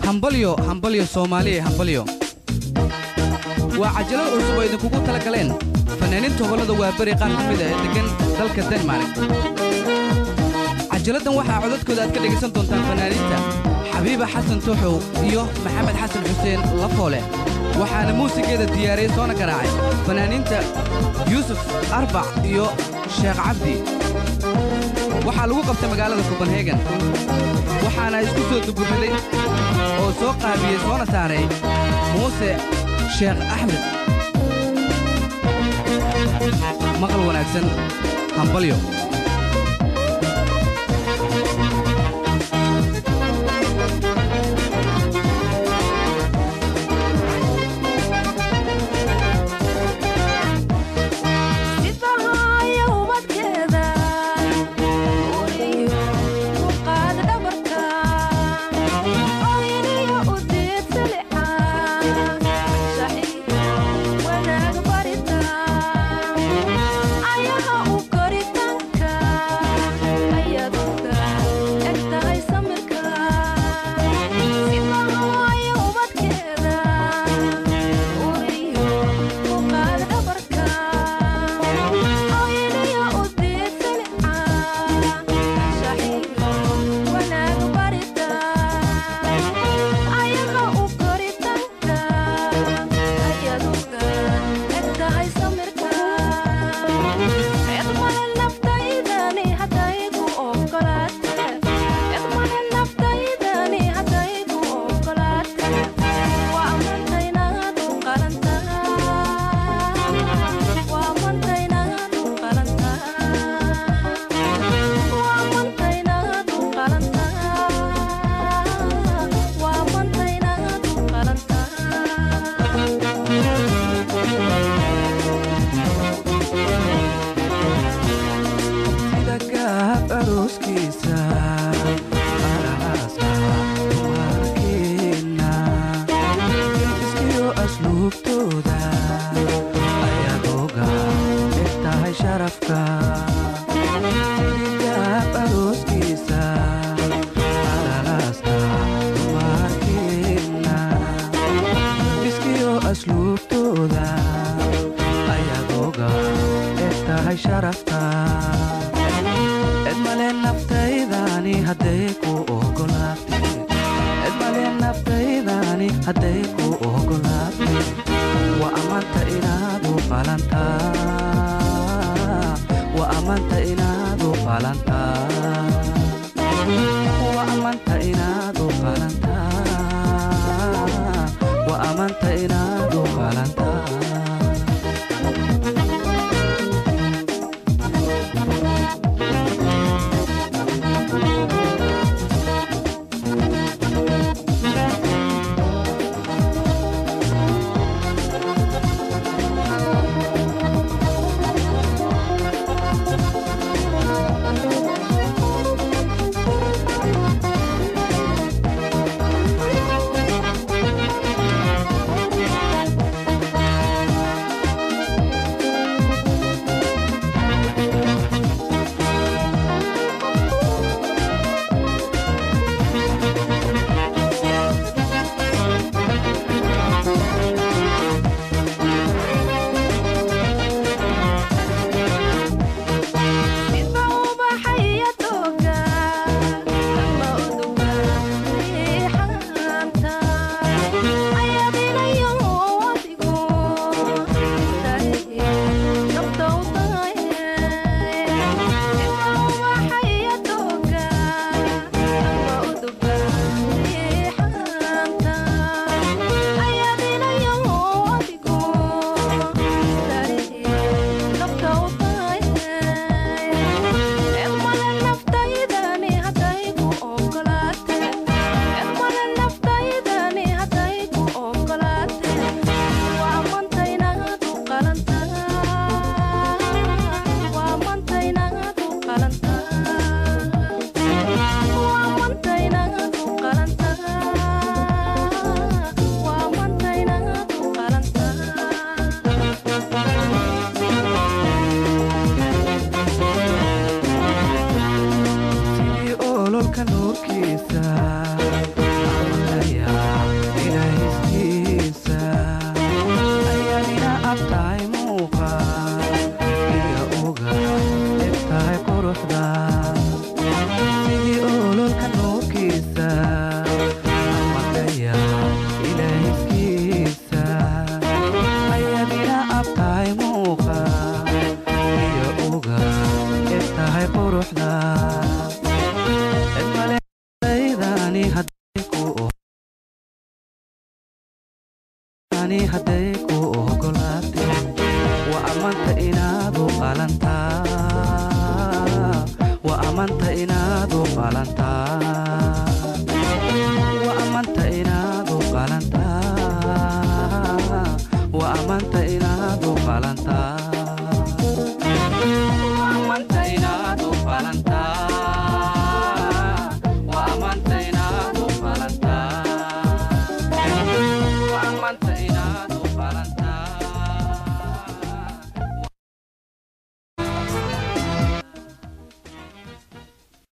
hambalyo hambalyo soomaaliya hambalyo waa cajalad cusub oo idinkugu tala galeen fanaaniinta gobollada waaberi qaar ka mid ah ee deggan dalka denmark cajaladdan waxaa codadkooda aad ka dhegaysan doontaan fanaaniinta xabiiba xasan tuxow iyo maxamed xasan xuseen lafoole waxaana muusigeeda diyaariyey soona garaacay fanaaniinta yuusuf arbac iyo sheekh cabdi waxaa lagu qabtay magaalada kobanhegan waxaana isku soo duburiday oo soo qaabiyey soona saaray muuse sheekh axmed maqal wanaagsan hambalyo ololka nuurkiisa ani hadday ku ani hadday ku ogolaatay waa ammaanta inaad u qalantaa waa ammaanta inaad u qalantaa